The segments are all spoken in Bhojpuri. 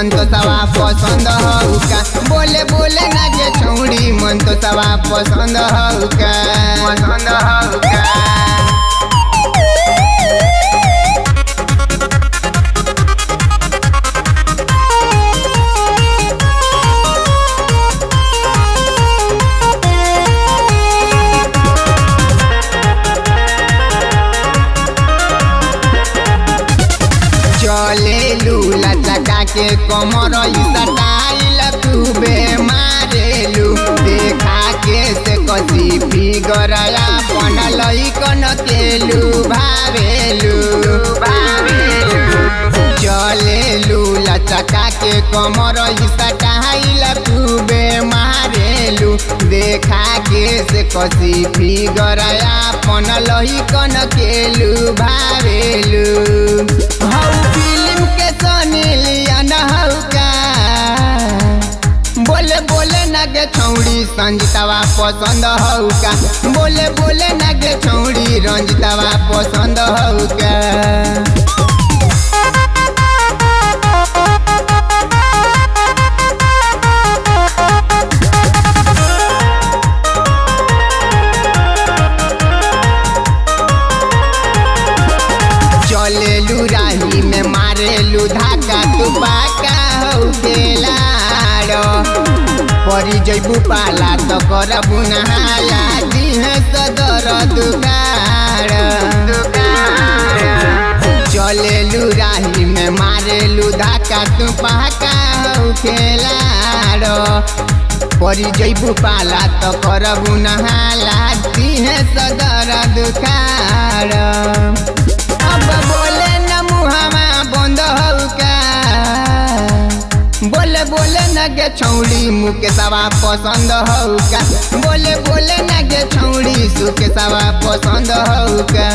संतोषवा पसंद हौ का बोले बोले ना गे छौड़ी मन तो सवा पसंद हौ का पसंद हौ का चले लूला चका के कमर सटाइल खूबे मारेलू देखा के से कसी फिगरया बनल कन केलू भावेलू भावेलू चले लूला चका के कमर सटाइल खूबे मारेलू देखा के से कसी फिगरया बनल कन केलू भावेलू हौ फिल्म के सनी लियन हौ का बोले बोले ना गे छौड़ी संजीतवा पसंद हौ का बोले बोले ना गे छौड़ी रंजितवा पसंद हौ का चलेलू राही में मारेलू धाका तू पाका हौ खेलाड़ परी जैबू पाला तो करबू नहाला दिहे सदर दुगाड़ चलेलू राही में मारेलू धाका तू पाका हौ खेलाड़ परी जैबू पाला तो करबू नहाला दिहे सदर दुखाड़ अब बोले न मुहामा बंद हौ का बोले बोले न गे छौड़ी मुके सवा पसंद हौ का बोले बोले न गे छौड़ी सुके सवा पसंद हौ का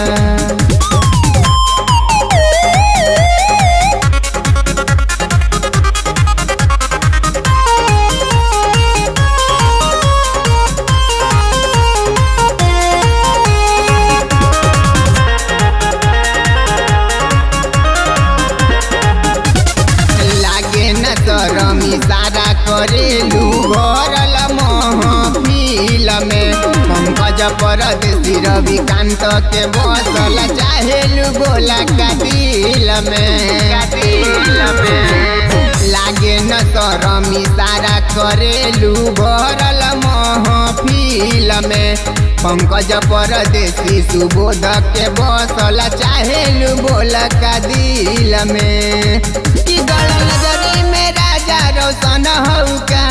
लागे न सरमी सारा करेलू भरल महफिल में पंकज परदेशी रविकांत के बसल चाहेलू बोला कातिल में कातिल में लागे न सरमी सारा करेलू भरल महफिल में पंकज परदेशी सुबोध के बसल चाहेलू बोला का दिल में कि गल नजरी में राजा रोशन हौ का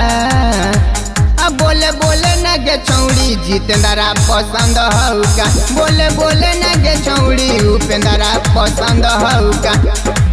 अब बोले बोले न गे छौड़ी जितेंद्रा पसंद हौ का बोले बोले न गे छौड़ी उपेंद्रा पसंद हौ का